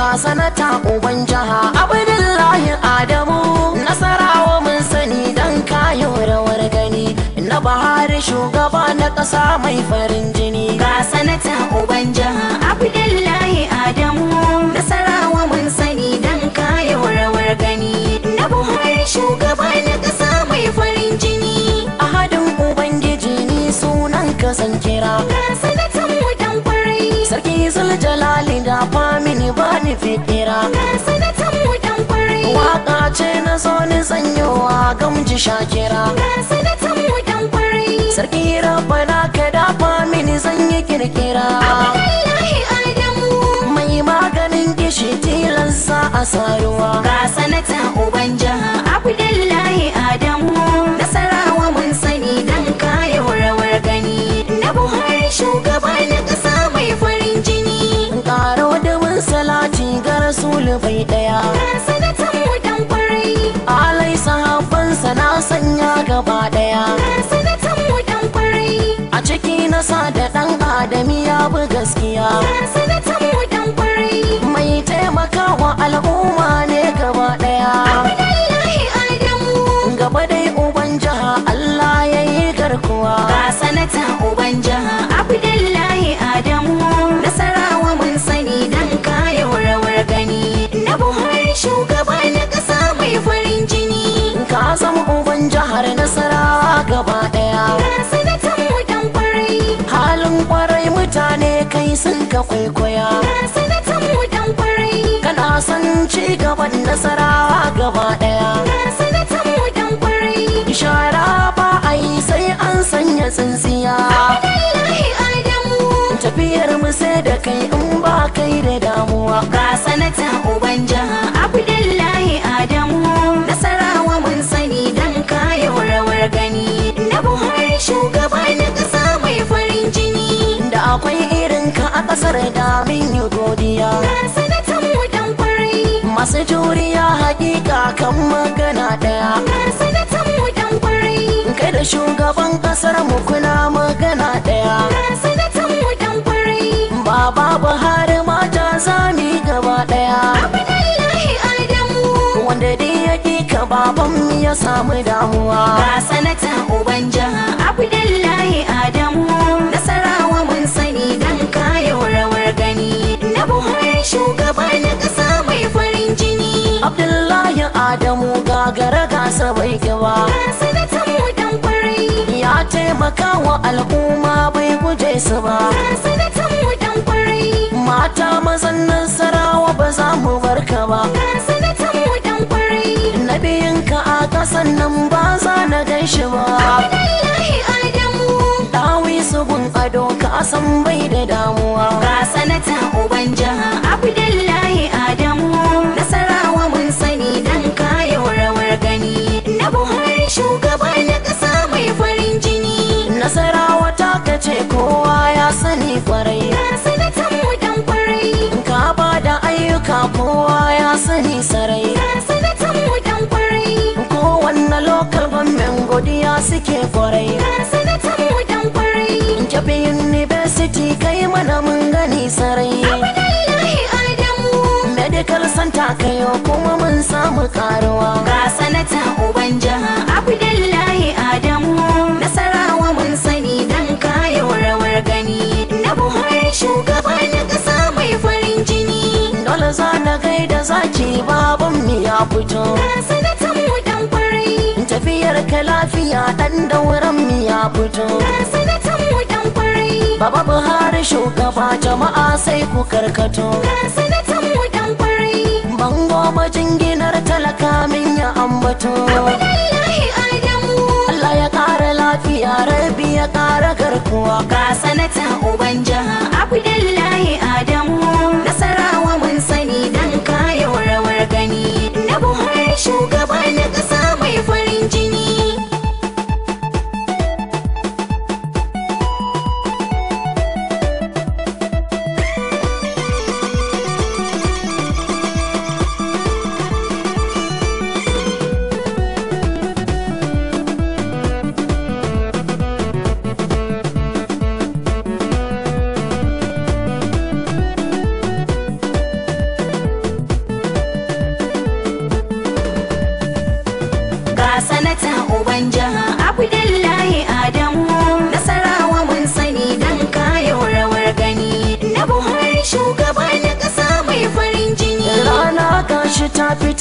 ga sanata uban jiha abdullahi adamu nasarawa mun sani dan kayo rawar gani na bahari shugaba na ƙasa mai farin jini ga sanata uban jiha abdullahi adamu nasarawa mun sani dan kayo rawar gani na buhari shugaba na ƙasa mai farin jini ahadin ubangiji ni sunan ka san kira ga sanatan mu dan kwarai sarki zuljalali da famini ba ni fikira ga sanatan mu dan kwarai waka ce na so ni sanyowa gamji shakira ga sanatan mu dan kwarai sarki rabbana ka dafa mini zan yi kirkira abdullahi adamu mai maganin gishi tilansa a saruwa ga sanata uban jiha abdullahi adamu nasarawa mun sani dan kayo rawar gani na buhari shugaba na ƙasa mai farin jini karo da mun salati ga rasulu bai daya ga sanatan mu dan kwarai alai sahabbansa na sanya gaba daya ga sanatan mu dan kwarai a ciki na sa da dan adami ya bi gaskiya ga sanatan mu dan kwarai mai taimakawa al'umma ne gaba daya abdullahi adamu gaba dai uban jiha Allah ya yi garkuwa ga sanata uban jiha abdullahi adamu nasarawa mun sani dan kayo rawar gani na buhari shugaba na ƙasa mai farin jini ka zama uban jihar nasarawa gaba daya ga sanatan mu dan kwarai halin kwarai mutane kai sun ka kwaikwaya ga sanatan mu dan kwarai kana son ci gaban nasarawa gaba daya ga sanatan mu dan kwarai shara ba a yi sai an sanya tsintsiya abdullahi adamu tafiyar mu sai da kai in ba kai da damuwa ga sanata uban jiha abdullahi adamu nasarawa mun sani dan kayo rawar gani na buhari shugaba na ƙasa mai farin jini da akwai irin ka a kasar da min yi godiya ga sanatan mu dan kwarai masu juriya hakika kan magana daya ga sanatan mu dan kwarai kai da shugaban kasar mu kuna magana daya ga sanatan mu dan kwarai baba buhari mata zami gaba daya abdullahi adamu wanda dai yake ka baban mu ya samu damuwa ga sanata uban jiha abdullahi adamu nasarawa mun sani dan kayo rawar gani na buhari shugaba na ƙasa mai farin jini abdullahi adamu gagara gasa bai gaba ga sanatan mu dan kwarai ya taimaka wa al'umma bai guje su ba ga sanatan mu dan kwarai mata mazan nasarawa ba za mu barka ba ga sanatan mu dan kwarai nabiyinka a kasan nan ba za na gaishe ba abdullahi adamu dawi su gun ado ka san bai da damuwa ga sanata uban jiha abdullahi adamu nasarawa mun sani dan kayo rawar gani na buhari shugaba na ƙasa mai farin jini nasarawa ta kace kowa ya sani kwarai ga sanatan mu dan kwarai ka ba da ayyuka kowa ya sani sarai ga sanatan mu dan kwarai kowanne local government godiya suke kwarai ga sanatan mu dan kwarai Kyafi University kai mana mun gani sarai abdullahi adamu Medical Center kayo kuma mun samu karuwa ga sanata uban jiha abdullahi adamu nasarawa mun sani dan kayo rawar gani na buhari shugaba na ƙasa mai farin jini Dole za na gaida zaki baban mu ya fito ga sanatan mu dan kwarai Tafiyar ka lafiya dan dauran mu ya fito ga sanatan mu dan kwarai Baba Buhari shugaba jama'a sai ku karkato ga sanatan mu dan kwarai Bango majinginar talaka min ya ambato abdullahi adamu Allah ya ƙara lafiya rabi ya ƙara garkuwa ga sanata uban jiha abdullahi adamu nasarawa mun sani dan kayo rawar gani na buhari shugaba na ƙasa mai farin jini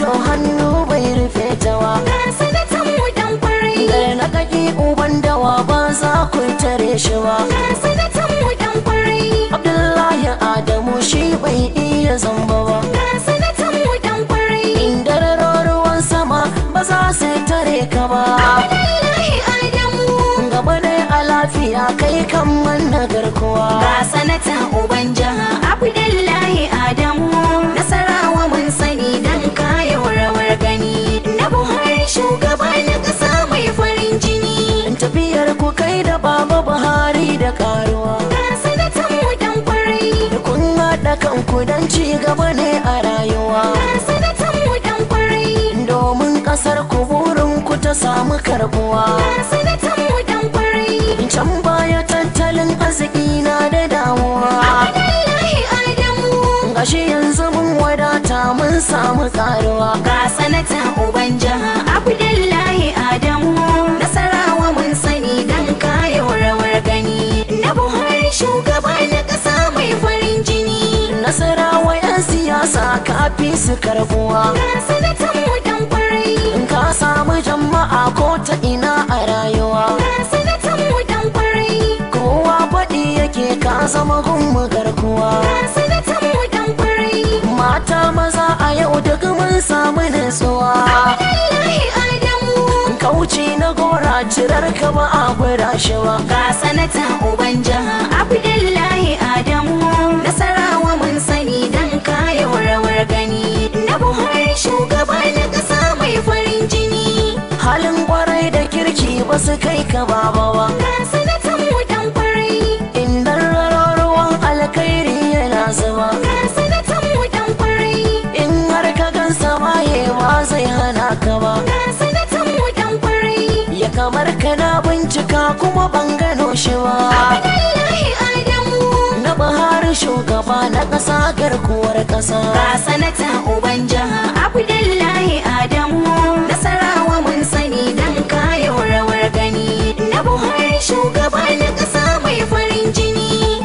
to hannu bai rufe tawa ga sanatan mu dan kwarai da na kaki uban dawa ba za ku tare shi ba ga sanatan mu dan kwarai abdullahi adamu shi bai iya zamba ba ga sanatan mu dan kwarai inda ruwan sama ba za su tare ka ba Abdullahi Adamu gaba ne a lafiya kai kan manna garkuwa ga sanata uban jiha Abdullahi Adamu nasarawa mun sani dan kayo rawar gani na Buhari shugaba na ƙasa mai farin jini tafiyar ku kai da baba buhari da karuwa ga sanatan mu dan kwarai da kun haɗa kanku don ci gaba ne a rayuwa ga sanatan mu dan kwarai domin ƙasar ku burin ku ta samu karbuwa ga sanatan mu dan kwarai can baya tattalin arziki na da damuwa Abdullahi Adamu gashi yanzu mun wadata mun samu karuwa ga sanata uban jiha Abdullahi Adamu nasarawa mun sani dan kayo rawar gani na Buhari shugaba na ƙasa mai farin jini nasarawa 'yan siyasa kafi su karbuwa ga sanatan mu dan kwarai in ka samu jama'a ko ta ina a rayuwa ga sanatan mu dan kwarai kowa faɗi yake ka zama gunmu garkuwa ga sanatan mu dan kwarai mata maza a yau duk mun samu nutsuwa Abdullahi Adamu kauci na gora cirar ka ba a gwada shi ba ga sanata uban jiha Abdullahi Adamu nasarawa mun sani dan kayo rawar gani na Buhari shugaba na ƙasa mai farin jini halin kwarai da kirki ba su kai ka baba ba ga sanatan mu dan kwarai inda ruwan alkhairi yana zuba ga sanatan mu dan kwarai in har ka gansa maye ba zai hana ka ba ga sanatan mu dan kwarai ya kamar kana bincika kuma ban gano shi ba Abdullahi Adamu na Buhari shugaba na ƙasa garkuwar ƙasa ga sanata uban jiha Abdullahi Adamu nasarawa mun sani dan kayo rawar gani na Buhari shugaba na ƙasa mai farin jini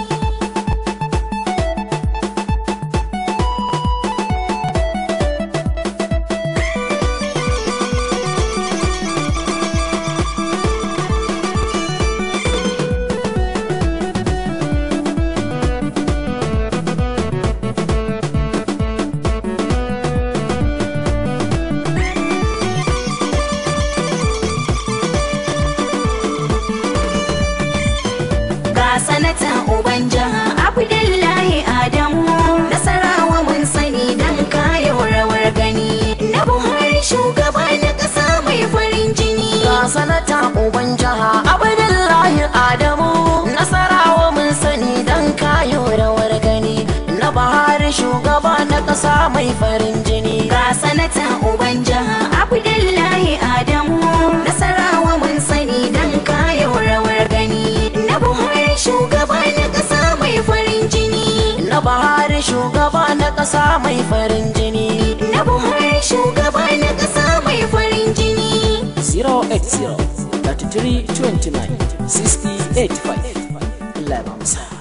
ga sanata uban jiha Abdullahi Adamu nasarawa mun sani dan kayo rawar gani na Buhari shugaba na ƙasa mai farin jini ga sanata uban jiha abdullahi adamu nasarawa mun sani dan kayo rawar gani na Buhari shugaba na ƙasa mai farin jini ga sanata uban jiha Abdullahi Adamu nasarawa mun sani dan kayo rawar gani na Buhari shugaba na ƙasa mai farin jini na Buhari shugaba na ƙasa mai farin jini na Buhari shugaba na ƙasa mai farin jini 080 33 29 60 85 Allah ya ba mu sa'a